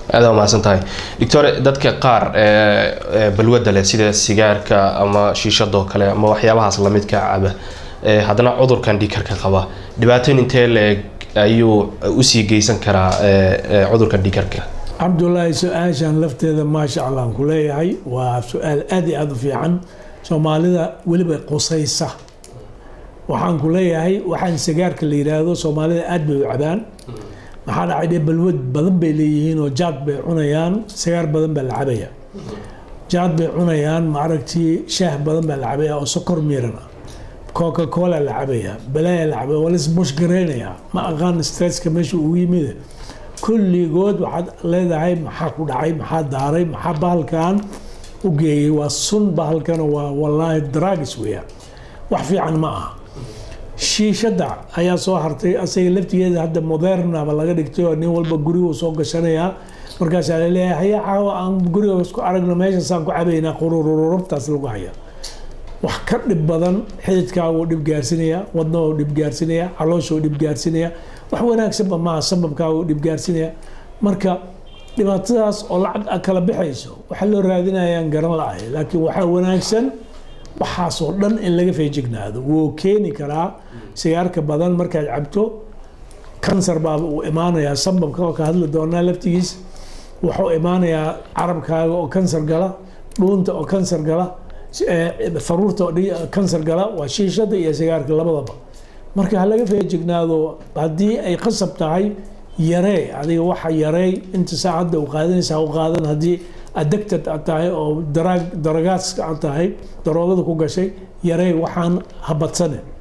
aada umahadsan tahay doctor dadka qaar balwadda leh sida sigaarka ama shiishadoo kale ama waxyaabahaas lamidka caba haddana cudurkan dhiikarka qaba dhibaatooyin intee leeg ayuu usii geysan karaa cudurkan dhiikarka cabdulaahi su-aashan lafteeda maasha allah aan ku leeyahay waa su-aal aada iyo aada u fiican soomaalida weliba qusaysa waxaan ku leeyahay waxaan sigaarka la yidhaahdo soomaalida aada bay u cabaan maxaa dhacay dee balwad badan bay leeyihiin oo jaad bay cunayaan sigaar badan baa la cabaya jaad bay cunayaan maaragtii shaah badan baa la cabaya oo sokor miiran ah coca cola la cabaya balaaya la cabaya waa laisbush gareynayaa ma aqaan stresska meesha ugu yimid kulligood waxaad leedahay maxaa ku dhacay maxaa daaray maxaa bahalkan u geeyey waa sun bahalkana waa wallaahi dragis weeyaan wax fiican ma aha shiishada ayaa soo hartay asaga laftigeeda hadda modernaba laga dhigtay oo nin walba gurigu soo gashanayaa markaasaa laleeyahay haya caawa aan guriga isku aragno meeshaasaan ku cabaynaa qururururubtaas lagu haya wax ka dhib badan xididkaagu dhib gaarsinaya wadnahoo dhib gaarsinaya calooshoo dhib gaarsinaya wax wanaagsanba maaha sababkaagu dhib gaarsinaya marka dhibaatadaas oo lacag kala bixayso waxaa loo raadinayaan garan la-ahay laakiin waxaa wanaagsan waxaasoo dhan in laga feejignaado wuu keeni karaa sigaarka badan markaad cabto kansar baaba uu imaanayaa sababka oo ka hadli doonaa laftigiis wuxuu imaanayaa carabkaaga oo kansar gala dhuunta oo kansar gala faruurta oo kansar gala waa shiishada iyo sigaarka labadaba marka ha laga feejignaado haddii ay qasab tahay yaree adiga waxa yarey inta saacadda u qaadanaysa ha u qaadan haddii addicted aad tahay oo daraag daragaaska aad tahay daroogada ku gashay yarey waxaan ha badsane